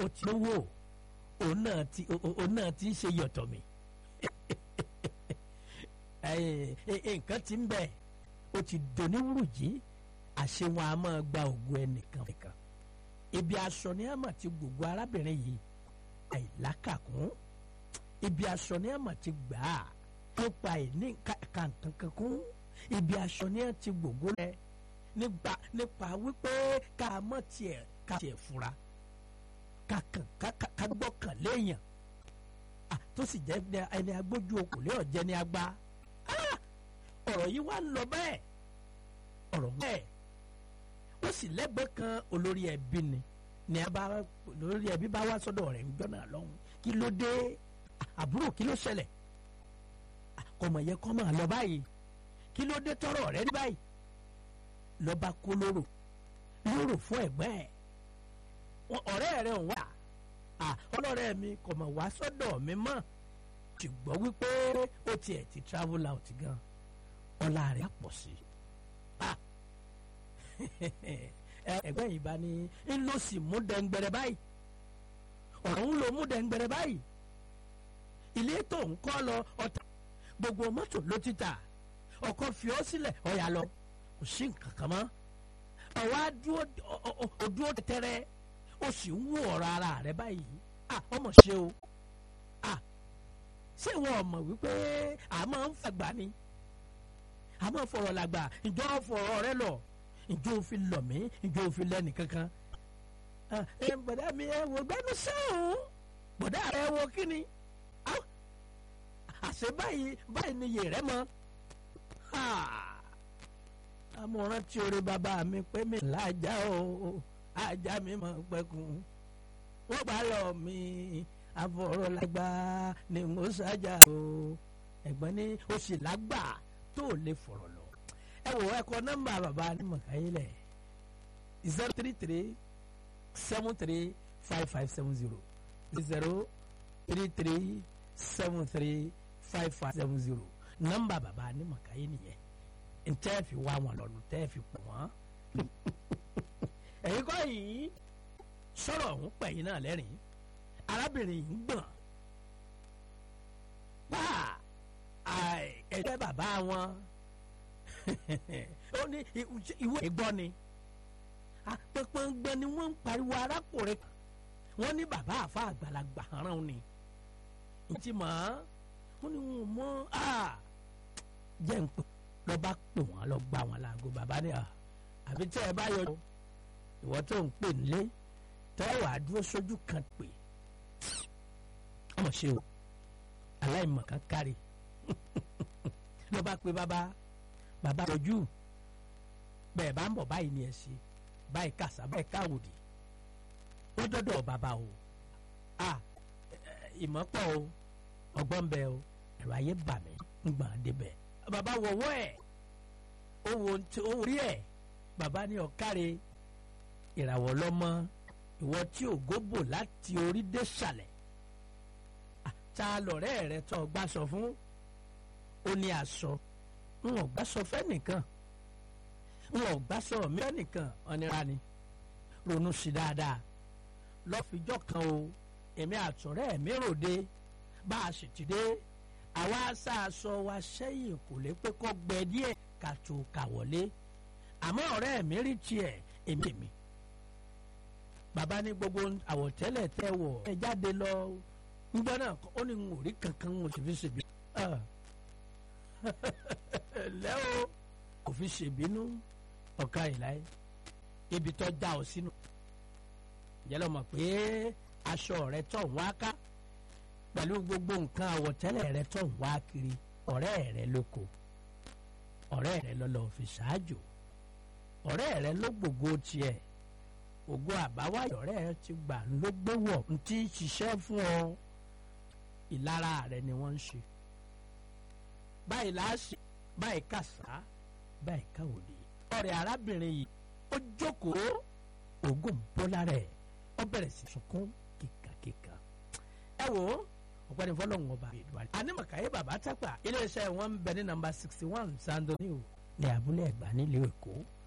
ó ti lówó òun náà ti òun náà ti ń ṣe yọ̀tọ̀ mi nǹkan ti ń bẹ̀ ó ti doníwúrù jí àṣẹ wọn a máa gba ògùn ẹnìkan nìkan ibi aṣọ ni a máa ti gbogbo arábìnrin yìí àìlákàkún ibi aṣọ ni a máa ti gbà á nípa ìní kàǹkankankún ibi aṣọ ni a ti gbogbo rẹ nípa nípa wípé ká mọ̀ tiẹ̀ ká tiẹ̀ fura ká kàn ká gbọ́kàn léèyàn tó sì jẹ́ ẹni agbójú okùn lé ọ̀jẹ́ ni agbá ọ̀rọ̀ yìí wá ń lọ bẹ́ẹ̀ ọ̀rọ̀ bẹ́ẹ̀ ó sì lẹ́gbẹ̀ẹ́ kan olórí ẹbí ni ni a bá olórí ẹbí bá wá sọ́dọ̀ rẹ̀ ń jọ́nà lọ́hùn kí ló dé àbúrò kí ló ṣẹlẹ̀ kọmọ yẹ kọ́ máa lọ báyìí kí ló dé tọrọ rẹ ní báyìí lọ́ba kó lóró lóró fún ẹ̀gbẹ́ ẹ̀ ọ̀rẹ́ rẹ̀ ń wá ọlọ́rẹ́ mi kò mọ̀ wá sọ́dọ̀ mi mọ́ ṣùgbọ́n wípé ó tiẹ̀ ti travel out gan ọlá rẹ̀ pọ̀ sí ẹgbẹ́ yìí bá ní ń lọ sí mú dẹ́ngbẹ̀rẹ̀ báyìí ọ̀rọ̀ ń lo mú dẹ́ngbẹ̀rẹ̀ báyìí ilé tó ń kọ́ lọ ọ̀tá gbogbo mọ́tò ló ti tà ọkọ̀ fi ọ́ sílẹ̀ ọ̀yà lọ kò sí nǹkan kan mọ́ ọ̀wá dúró tẹ́tẹ́rẹ́ ó sì ń wú ọ̀rọ̀ ara rẹ̀ báyìí ọmọ ṣe o ṣé wọn ò mọ̀ wípé a máa ń fàgbà ni a máa fọ̀rọ̀ làgbà ìjọ fọ̀rọ̀ rẹ lọ ìjọ òfin lọ mí ìjọ òfin lẹ́nì kankan bọ̀dá mi ẹ wò gbẹ́nu sẹ́hùn bọ̀dá rẹ wo kí ni àṣẹ báyìí báyìí ni yèrè mọ́ amọ̀ràn tí orí bàbá mi pé mi lájà o ajá mi mọ̀ pẹ́kun wọ́n bá lọ mi afọ̀rọ̀lágbá ni mo ṣájà o ẹ̀gbọ́n ní o sì lágbà tó lè fọ̀rọ̀ lọ. ẹ wò ẹ kọ nọ́mbà bàbá ní mọ̀káyé lẹ̀ zero three three seven three five five seven zero zero three three seven three five five seven zero nọ́mbà bàbá ní mọ̀káyé nìyẹn ntẹ́ fi wá wọn lọ́nu tẹ́ fi pọ̀ wọ́n ẹ̀yin kọ́ yìí sọ̀rọ̀ ọ̀hún pẹ̀yìn náà lẹ́rìn arábìnrin yìí ń gbọ̀n pa ẹ̀jẹ̀ bàbá wọn ó ní ìwé ìgbọ́ ni pẹpẹngbẹ ni wọ́n ń pariwo arákùnrin wọ́n ní bàbá àfa àgbàlagbà rán ni ntí mọ̀ wọ́n ní wọn mọ́ jẹ́ ń pè lọ́ba pè wọ́n lọ gbà wọ́n láago bàbá ni àfi tẹ́ ẹ bá yọ ìwọ tó ń pè nílé tẹ́wà dúró sójú kan pè ọmọ ṣe o aláìmọ̀ kan kárí ló bá pe bàbá bàbá yọjú bẹ́ẹ̀ bá ń bọ̀ báyìí ni ẹ ṣe báyìí kàṣà báyìí káwòdì ó dọ́dọ̀ bàbá o a ìmọ̀ pọ̀ o ọgbọ́n bẹ o ẹ̀rọ ayé bà mí ń gbà débẹ̀ bàbá wọ̀wọ́ ẹ̀ ó wo rí ẹ̀ bàbá ní ọ̀káre ìràwọ̀ lọ́mọ ìwọ tí ò góbò láti orí dé sàlẹ̀ ta lọ̀rẹ́ rẹ tó gbà sọ fún ó ní aṣọ n ò gbà sọ fẹ́nìkan n ò gbà sọ mí fẹ́nìkan ọ̀nira ni ronú sí dáadáa lọ́fíjọ́ kan o èmi àtúnrẹ́ mi ròde bá a sì ti dé àwa aṣáaṣọ wa sẹ́yìn kò lè pé kọ́ gbẹ díẹ̀ ká tó kà wọlé àmọ́ ọ̀rẹ́ mi rí tiẹ̀ èmi mi bàbá ní gbogbo àwọ̀tẹ́lẹ̀ tẹ́ wọ̀ ẹ jáde lọ ngbọ́n náà ó ní n ò rí kankan n ò sì fi ṣèbí lẹ́ o kò fi ṣèbínú ọ̀ka ìláyé ibi tó já ọ sínú jẹ́lọ́ mọ̀ pé aṣọ rẹ tọ̀ ń wá ká pẹ̀lú gbogbo nǹkan àwọ̀tẹ́lẹ̀ rẹ tọ̀ ń wá kiri ọ̀rẹ́ rẹ lóko ọ̀rẹ́ rẹ lọ́lọ́ fi ṣáájú ọ̀rẹ́ rẹ ló gbogbo tiẹ̀ ògo àbáwáyọ̀ rẹ̀ ti gbà ló gbé wọ̀ n ti ṣiṣẹ́ fún ọ ìlara rẹ̀ ni wọ́n ń ṣe báyìí láàṣì báyìí kàṣá báyìí káwòdì ọ̀rẹ́ arábìnrin yìí ó jókòó ògùn bọ́lá rẹ̀ ó bẹ̀rẹ̀ sí sunkún kíkàkíkà ẹ wò ó ọ̀gbẹ́ni fọlọ́hún ọba ìdúrà anímọ̀káyé bàbá tápà iléeṣẹ́ wọn ń bẹ ní nàmbà sixty one sandoni ní abúlé ẹ̀gbá nílùú èkó